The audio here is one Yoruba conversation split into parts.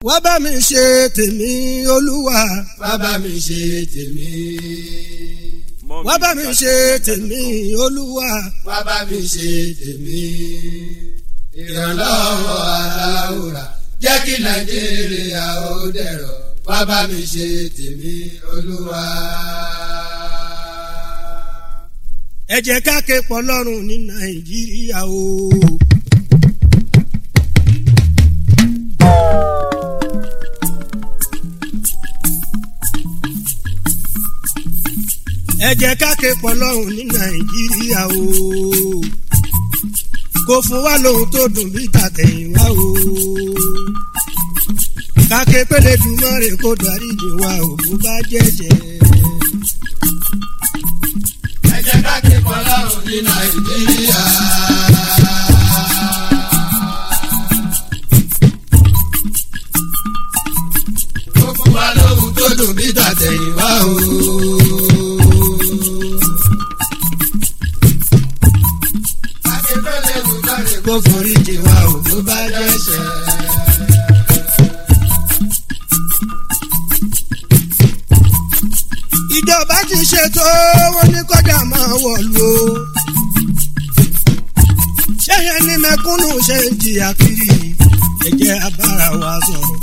wá bá mi ṣe tèmi olúwa wá bá mi ṣe tèmi. wá bá mi ṣe tèmi olúwa wá bá mi ṣe tèmi. ìrànlọ́wọ́ aláwòrán jẹ́ kí nàìjíríà ó dẹ̀rọ̀ wá bá mi ṣe tèmi olúwa. ẹ jẹ́ ká ké pọ̀ lọ́rùn ní nàìjíríà o. ẹ jẹ́ ká ké pọ̀ lọ́rùn ní nàìjíríà o. kò fún wa lóhun tó dùn bí tàtẹ̀yìnwá o. káké pélé dùnmọ́rè kó dáríjì wa ògùn bá jẹ́jẹ́. ẹ jẹ́ ká ké pọ̀ lọ́rùn ní nàìjíríà. ó fún wa lóhun tó dùn bí tàtẹ̀yìnwá o. akẹ́kọ̀ọ́ lùmọ́rè kó foríjì wa ògùn bá jẹ́jẹ́. ìjọba ti ṣètò wọn ní kọjá máa wọ̀lú o. ṣẹ́yìn ní mẹ́kúnnù ṣe ń jìyà kiri ẹ̀jẹ̀ abára wa sọ̀rọ̀.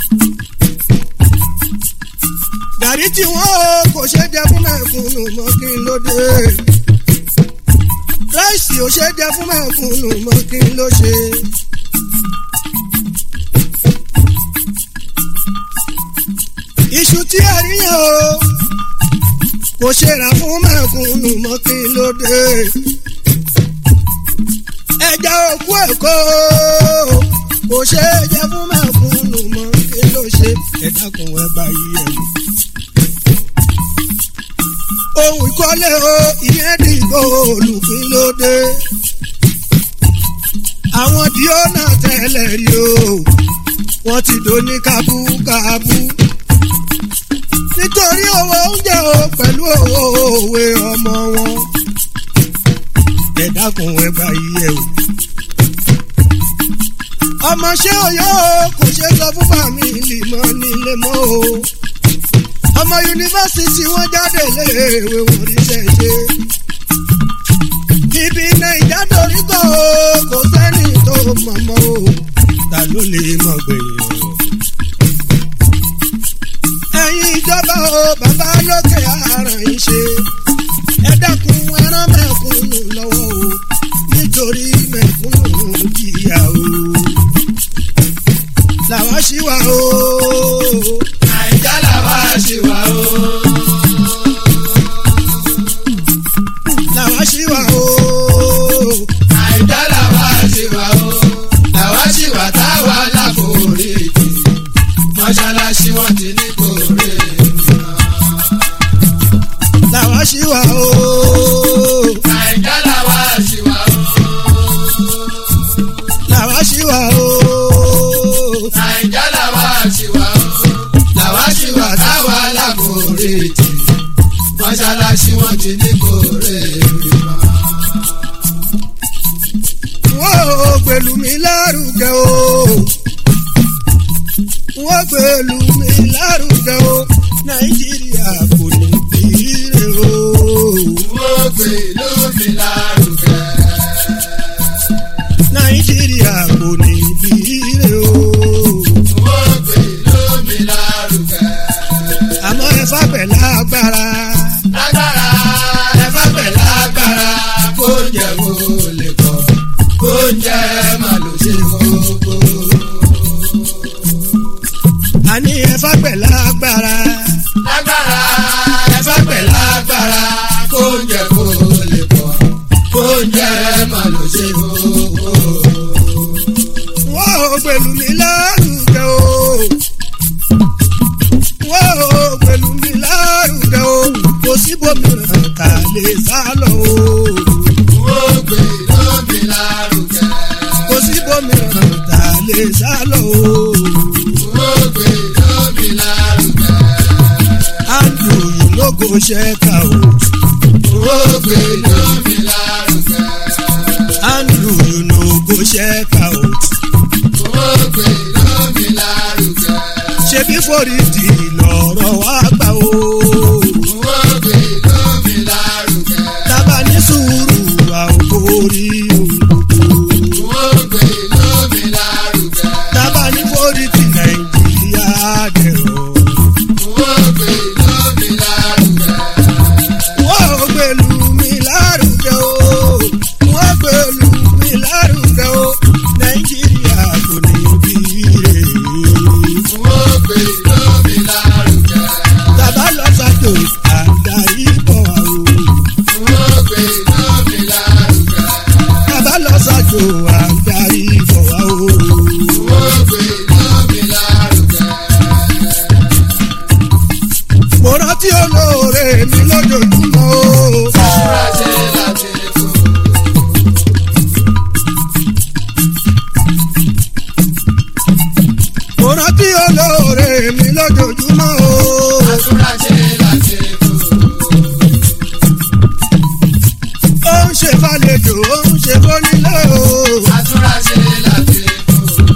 gàrí tí wọ́n kò ṣe jẹ fún mẹ́kúnnù mọ́ kí n ló dé. ráìsì ò ṣe jẹ fún mẹ́kúnnù mọ́ kí n ló ṣe. iṣu tí a rí yẹn o kò ṣe rà fún mẹ́kúnnù mọ́ kí ló dé. ẹja òkú èkó kò ṣe é jẹ fún mẹ́kúnnù mọ́ kí ló ṣe ẹ̀dákun ẹ bá yí ẹ̀ wò. ohun ìkọ́lé o ìyẹn dìgbò olùkí ló dé. àwọn díọ́nà tẹ́lẹ̀ rí o wọ́n ti dò ní kábúkábú nítorí owó oúnjẹ o pẹ̀lú owó òwe ọmọ wọn. ẹ dákun ẹ bá yíyẹ o. ọmọ ṣé oyè o kò ṣe sọ fún fàmìlì mọ́ nílé mọ́ o. ọmọ yunifásitì wọn jáde léèwé wọn ríṣẹ́ ṣe. ibi nàìjà dorí kọ́ o kò sẹ́ni tó mọ̀ mọ́ o. ta ló lè mọ̀ gbẹ̀yìn ọ̀rọ̀ ẹ̀yin ìjọba o bàbá lókè ara yín ṣe ẹ dákun ẹran mẹ̀kúnnù lọ́wọ́ o nítorí mẹ̀kúnnù jìyà o làwa ṣì wà o. nàìjà làwa ṣì wà o. làwa ṣì wà o. nàìjà làwa ṣì wà o. làwa ṣì wà táwa láforí jì mọ́ṣáláṣí wọn ti ní kórè mìíràn. làwa ṣì wà o. nàìjà làwa ṣì wà o. làwa ṣì wà o. nàìjà làwa ṣì wà o. làwa ṣì wà táwa láforí jì mọ́ṣáláṣí wọn ti ní kórè mìíràn. wọ́n ò gbèlú mi lárugẹ o. wọ́n gbèlú mi lárugẹ o. nàìjíríà kò ní bìrè o. wọ́n gbé lómi lárugẹ. nàìjíríà kò ní bìrè o. wọ́n gbé lómi lárugẹ. àmọ́ ẹ fàgbẹ̀ lágbára. lágbára ẹ bá bẹ̀ lágbára kó jẹ kó lè kọ́ kó jẹ má ló ṣe gbogbo. àní ẹ fàgbẹ̀ lágbára. lágbára ẹ bá bẹ̀ lágbára kó jẹ kó lè kọ́ kó jẹ má ló ṣe gbogbo. wọ́n ò gbèlú mi lárugẹ o. wọ́n ò gbèlú mi lárugẹ o. kò síbòmíràn tá a lè sá lọ o. wọ́n gbé lómi lárugẹ. kò síbòmíràn tá a lè sá lọ o. wọ́n gbé lómi lárugẹ. andrew you no go check out. wọ́n gbé lómi lárugẹ. andrew you no go check out. wọ́n gbé lómi lárugẹ. níforítì lọ̀rọ̀ wá gbà o. owó gbé lómi lárugẹ. tábà ní sùúrù àwòkórí òkòkò. owó gbé lómi lárugẹ. tábà ní forítì nàìjíríà dẹ̀rọ̀. owó gbé lómi lárugẹ. wọ́n ò gbèlú mi lárugẹ o. wọ́n gbèlú mi lárugẹ o. nàìjíríà kò ní bí rè é. owó gbé lómi lárugẹ. Bàbá lọ sàjò àdarí bọ̀ wá o. owó gbé lómi lárugẹ. Bàbá lọ sàjò àdarí bọ̀ wá o. owó gbé lómi lárugẹ. Mo rántí olóore mi lójoojúmọ́ o. Àdúrà ṣe láti fò. Mo rántí olóore mi lójoojúmọ́ o. Àdúrà ṣe láti fò. Ó ń ṣe fàlejò, ó ń ṣe fónílé o. Àdúrà ṣe láti fò.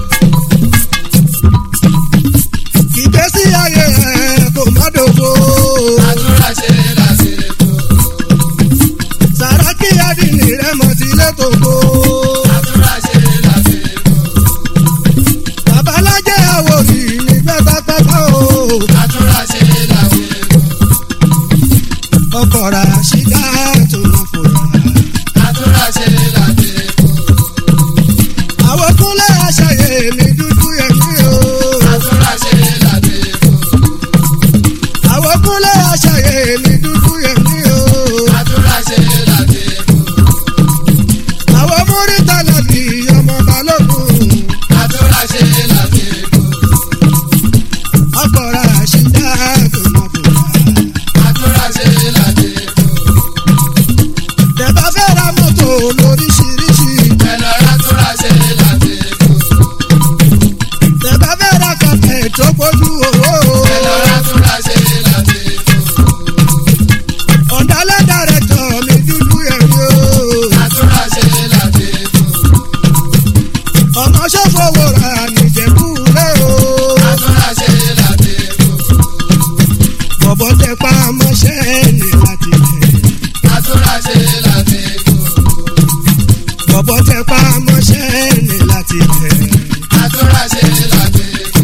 Ìgbésí ayé ẹ̀ kò má dògbò. Àdúrà ṣe láti fò. Sàràkí Adìní rẹ̀ mọ̀ sí létòkó. Àdúrà ṣe láti fò. Babalájẹ́ àwòrì ní pátápátá o. Àdúrà ṣe láti fò. Ọkọ̀ rà ṣídá tó máa fòyà. Àdúrà ṣe láti fò. àwọn kúnlẹ̀ aṣàyè mi dúdú ẹ̀mí o. Àdúrà ṣe láti fò. àwọn kúnlẹ̀ aṣàyè mi dúdú ẹ̀mí o. Àdúrà ṣe láti fò. àwọn múrítà láti ọmọ balógun. Àdúrà ṣe láti fò. ọkọ̀ ra ṣídá tó máa bò wá. Àdúrà ṣe láti fò. tẹ̀bá fẹ́ ra mọ́tò lóríṣiríṣi. Ẹ̀lọ́ àdúrà ṣe láti fò. tẹ̀bá fẹ́ ra kàtẹ́ tó gbójú owó. Ẹ̀lọ́ àdúrà ṣe láti fò. ọ̀dàlẹ̀ dàrẹ́tọ̀ mi dúdú ẹ̀mí o. Àdúrà ṣe láti fò. ọmọ ṣòfowó ra nìjẹ̀bú rẹ̀ o. Àdúrà ṣe láti fò. bọ̀bọ̀ tẹ pa mọ́ṣẹ́ ní láti tẹ̀. Àdúrà ṣe láti fò. bọ̀bọ̀ tẹ pa mọ́ṣẹ́ ní láti tẹ̀. Àdúrà ṣe láti fò.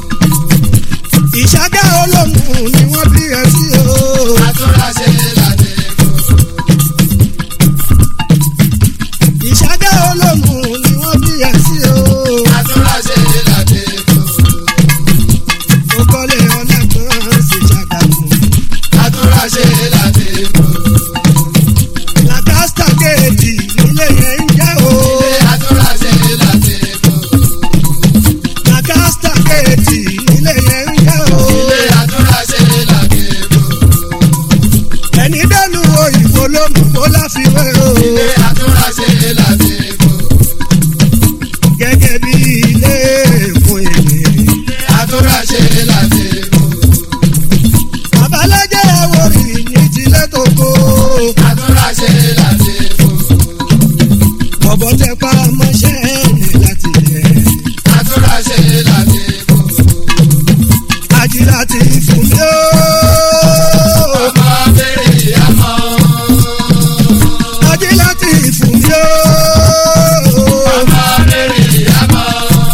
ìṣàgá olóhùn ni wọ́n bí ẹ sí o. Àdúrà ṣe láti fò. ìṣàgá olóhùn ni wọ́n bí ẹ sí o. Àdúrà ṣe láti fò. ó kọ́lé ọ̀nà kan sí ṣàgàmù. Àdúrà ṣe láti fò. làkàstà kéèdì nílé yẹn ń jẹ́ o. Àdúrà ṣe láti fò. làkàstà kéèdì nílé yẹn ń jẹ́ o. Àdúrà ṣe láti fò. ẹni dẹ́nu òyìnbó ló mú kó láfiwé o. Àdúrà ṣe láti fò. gẹ́gẹ́ bí ilé èkó ènìyàn. Àdúrà ṣe láti fò. babalájẹ́ àwòrì ní tilẹ̀ tó kó. Àdúrà ṣe láti fò. bọ̀bọ̀ tẹ pa mọ́ṣẹ́ ní láti tẹ̀. Àdúrà ṣe láti fò. àjìlá ti fún mi ó. Ọmọ bèrè àmọ́. àjìlá ti fún mi ó. Ọmọ bèrè àmọ́.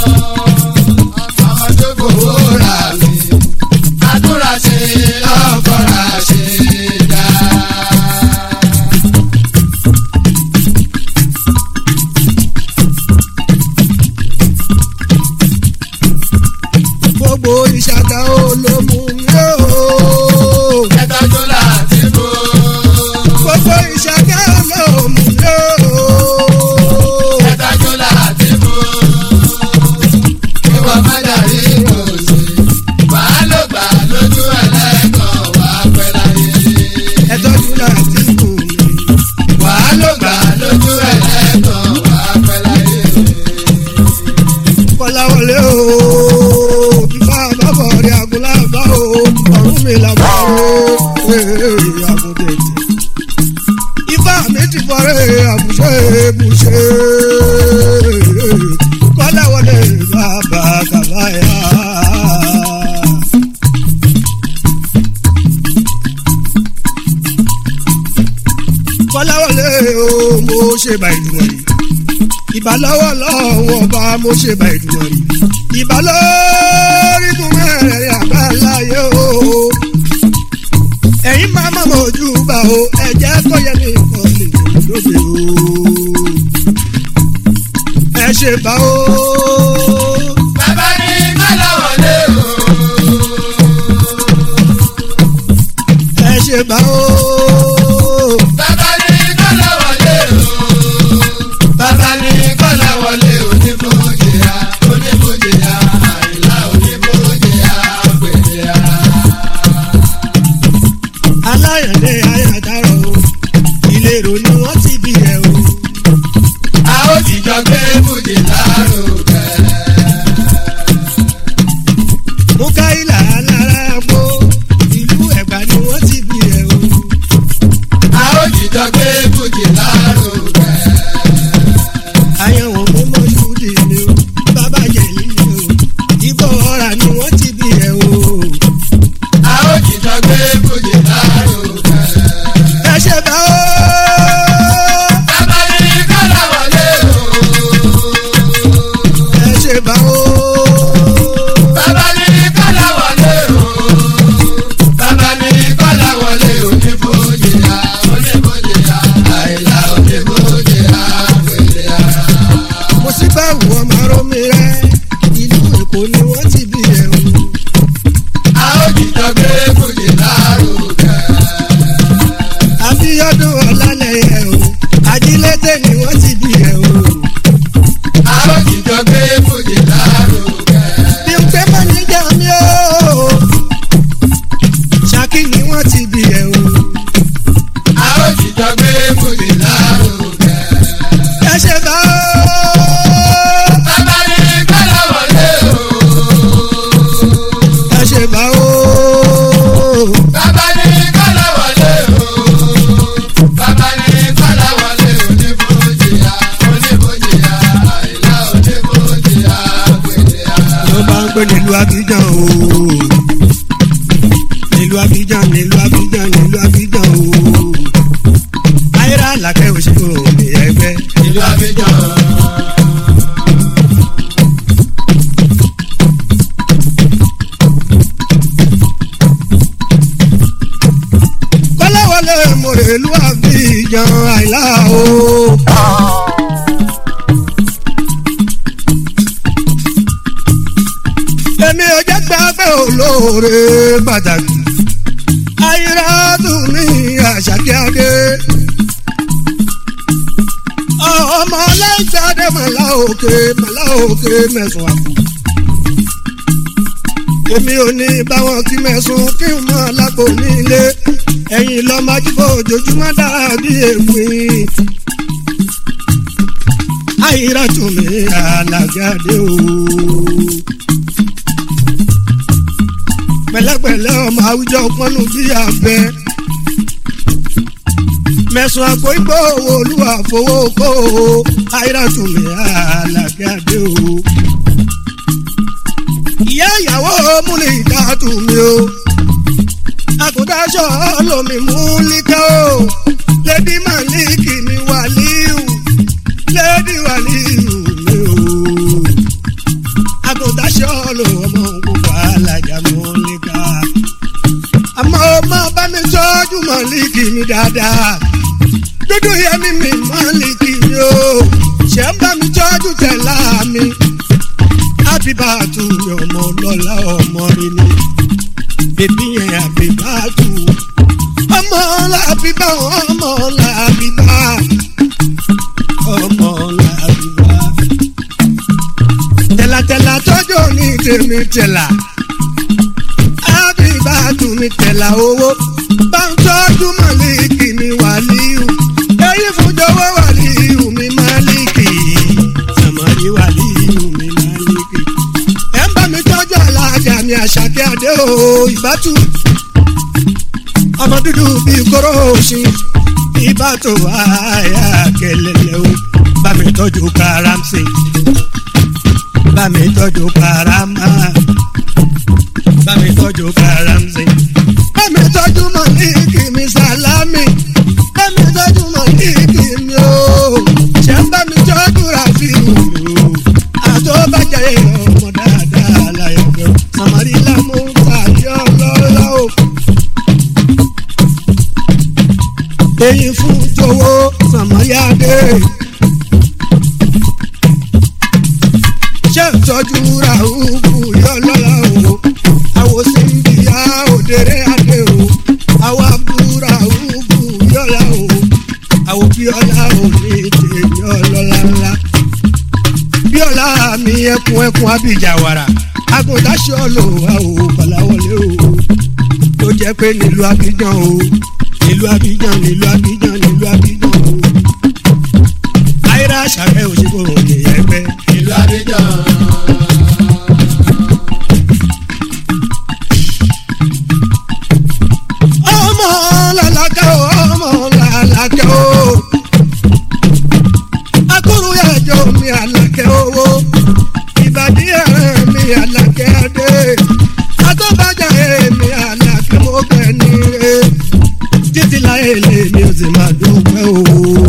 Ọmọ tó fowó rà mí. Àdúrà ṣe lọ́kọ̀ọ́ra ṣe dá. gbogbo ìṣàkà olómù mi ó. Ẹ̀tọ́jú láti bò. gbogbo ìṣàkà olómù mi ó. Ẹ̀tọ́jú láti bò. Ìwọ má dàrí òsì. Wàá ló gbà lójú ẹlẹ́kọ̀ọ́ wàá pẹ́ láyé. ẹ tọ́jú láti kù mí. Wàá ló gbà lójú ẹlẹ́kọ̀ọ́ wàá pẹ́ láyé. kọ́láwọlé o. fífa bàbọ̀ rí agúnlá bá o. ọ̀rọ̀ ṣe bá ìdùnnà yìí ìbà lọ́wọ́ lọ́wọ́ ọba mo ṣe bá ìdùnnà yìí ìbà lórí kún mẹ́rẹ̀ẹ̀rin àbáláyé o ẹ̀yin máa mọ̀ ojú bá o ẹ̀jẹ̀ kọ́ yẹ ní ìkọ́lé lóde o ẹ ṣe bá o. bàbá ní kọ́láwọlé o. ẹ ṣe bá o. bàbá ní kọ́láwọlé o. bàbá ní kọ́láwọlé oníbòjìyà oníbòjìyà àìlá oníbòjìyà pèlè ara. aláyàndé ayàdárọ̀ o ìlérò ni wọ́n ti bí ẹ o. a ó jìjọ gbé bùjì lárugẹ. mukaila alára gbó ìlú ẹ̀gbá ni wọ́n ti bí ẹ o. a ó jìjọ gbé bùjì lárugẹ. àyẹ̀wò mímọ́ ṣúdì ni o bàbá jẹ̀lí ni o ìbò ọ̀rà ni wọ́n ti bí ẹ o. a ó jìjọ gbé bùjì lárugẹ. ẹ ṣe bá o. bàbá ní kọ́láwọlé o. ẹ ṣe bá o. bàbá ní kọ́láwọlé o. bàbá ní kọ́láwọlé oníbòjìyà oníbòjìyà àìlá oníbòjìyà pèlè ara. mo sì bá wù ọmọ arómi rẹ ìlú èkó ni wọ́n ti bí ẹ o. a ó jìjọ gbé bùjì lárugẹ. àbíyọ́dún ọ̀làlẹ̀yẹ o ajílédè ni wọ́n ti bí ẹ o. a ó jìjọ gbé bùjì lárugẹ. bí n pé mọ́ níjà mi o. ṣákì ni wọ́n ti bí ẹ o. a ó jìjọ gbé bùjì lárugẹ. ẹ ṣe bá o. bàbá ní kọ́láwọlé o. ẹ ṣe bá o. bàbá ní kọ́láwọlé o. bàbá ní kọ́láwọlé oníbòjìyà oníbòjìyà àìlá oníbòjìyà pèlè ara. ló bá ń pè nílùú abidjan o. nílùú abidjan nílùú abidjan nílùú abidjan o. ayéra làkẹ́ òṣèlú òní ẹgbẹ́. ìlú abidjan. kọ́láwọlé mòrèlú abidjan àìlá o. èmi ò jẹ́ gbàgbé olóore pàtàkì ayírádù ní àṣàkíyàdé ọmọ ọlẹ́gbàdé màlá òkè màlá òkè mẹ́sàn-án àpò èmi ò ní báwọn kí mẹ́sùn kí n mọ́ lápò nílé ẹ̀yìn lọ́mọ ajíbò ojoojúmọ́ dàbí ègbìn ayírádù ní àlàjáde o pẹ̀lẹ́pẹ̀lẹ́ ọmọ àwùjọ pọnú bí abẹ. mẹ̀sùn àpò ìgbò owó olúwa fowó kó o àìràtúmí àlàkẹ́ àdé o. ìyá ìyàwó múlẹ̀ ìdátù mi o. àkùdáṣọ lomi múlíkà o. lẹ́dí màlíkì mi wàlíù. lẹ́dí wàlíù mi o àgùntàṣọ lò ọmọ gbogbo alájà mọ́lẹ́ká. àmọ́ ọmọ bá mi tọ́jú mọ́lìkì mi dáadáa. dúdú yẹmi mi mọ́lìkì mi o. ṣé ń bá mi tọ́jú tẹ̀lá mi. àbíbàtú mi ọmọ lọ́la ọmọ rí ni. bèbí yẹn àbíbàtú. ọmọ làbíbá ọmọ làbíbá. ọmọ làbíbá tẹ̀látẹ̀lá tọ́jú ní tèmi tẹ̀lá. ábíbá tún mi tẹ̀lá owó. bá ń tọ́jú màlíkì mi wàlíù. èyí fún jọ̀wọ́ wàlíù mi màlíkì. sàmárì wàlíù mi màlíkì. ẹ ń bá mi tọ́jú alájà mi àṣàkẹ́ àdé o ìbátú. ọmọ dúdú bíi kóró òsì. ìbátú àyà kẹlẹlẹ o. bá mi tọ́jú karamsi bá mi tọ́jú karama bá mi tọ́jú karamsi bá mi tọ́jú mọ̀líkì mi sàlámì bá mi tọ́jú mọ̀líkì mi o sàmárì lámú tàbí ọlọ́lá o. èyí fún jọ̀wọ́ sàmárì adé. ṣé ìtọ́jú ràhùkù yọlọ́lá o. àwọn síbi ya òdèrè adé o. àwọn abúlé ràhùkù yọlá o. àwọn bíọ́lá ò ní tèmi ọlọ́lá ńlá bíọ́lá mi ẹkùn ẹkùn abidjan wàrà agùntàṣọ lò wá o kọláwọlé o tó jẹ́ pé nílùú abidjan o nílùú abidjan nílùú abidjan nílùú abidjan o ayira sàrẹ́ òṣèkò òkè ẹgbẹ́ ìlú abidjan. ọmọ làlàkẹ́ o ọmọ làlàkẹ́ o akúrú ẹjọ́ mi àlàkẹ́ owó ìbàdí ẹ̀rẹ́ mi àlàkẹ́ adé àtọ́bàjà èmi àlàkẹ́ mọ́kẹ́ ní re títí láyé lè mi ò sì máa dúpẹ́ o.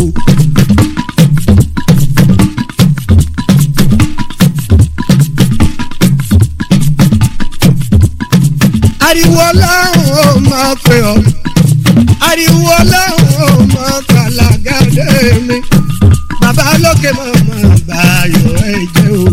ariwo ọlọ́run ó máa pè ọ́ ariwo ọlọ́run ó máa kàlàgàdé mi bàbá lókè mọ̀mọ́ báyọ̀ ẹ jẹ́ o.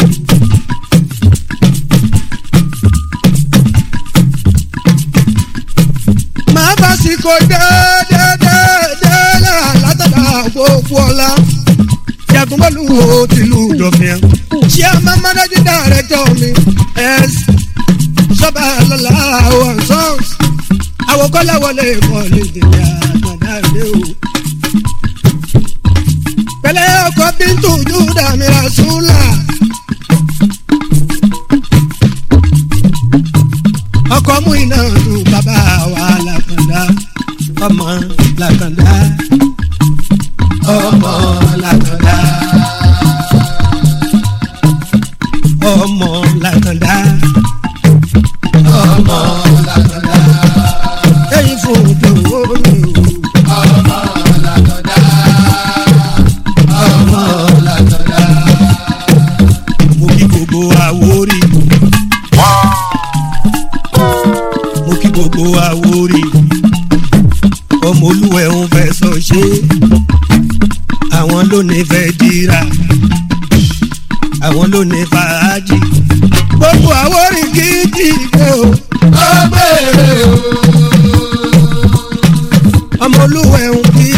màá bá sí kò déédéédéé látàdá gbogbo ọ̀la jagunmọ́lù wo tìlú dọ̀fìn ṣé a máa mánájú dàrẹ́tọ̀ mi ẹ̀s sọ́ba lọ́la àwọn sọ́ọ̀s àwòkọ́lá wọlé kọ́lé tèmi àtàdá ilé o pẹ̀lẹ́ ọkọ bíntù júdà mìíràn súnlá. ọkọ mú iná lu bàbá wa làkàndá ọmọ làkàndá ọmọ làkàndá ọmọ làkàndá ọmọ làkàndá. èyí fún òjò òní o. ọmọ làkàndá. ọmọ làkàndá. mo kí gbogbo àwórí. mo kí gbogbo àwórí. ọmọ olúwẹ̀ ń fẹ́ sọ ṣe. àwọn ló ní fẹ́ dira. àwọn ló ní fàájì. gbogbo àwórí kì í dìde o. ó gbèrè o. ọmọ olúwẹ̀ ń kí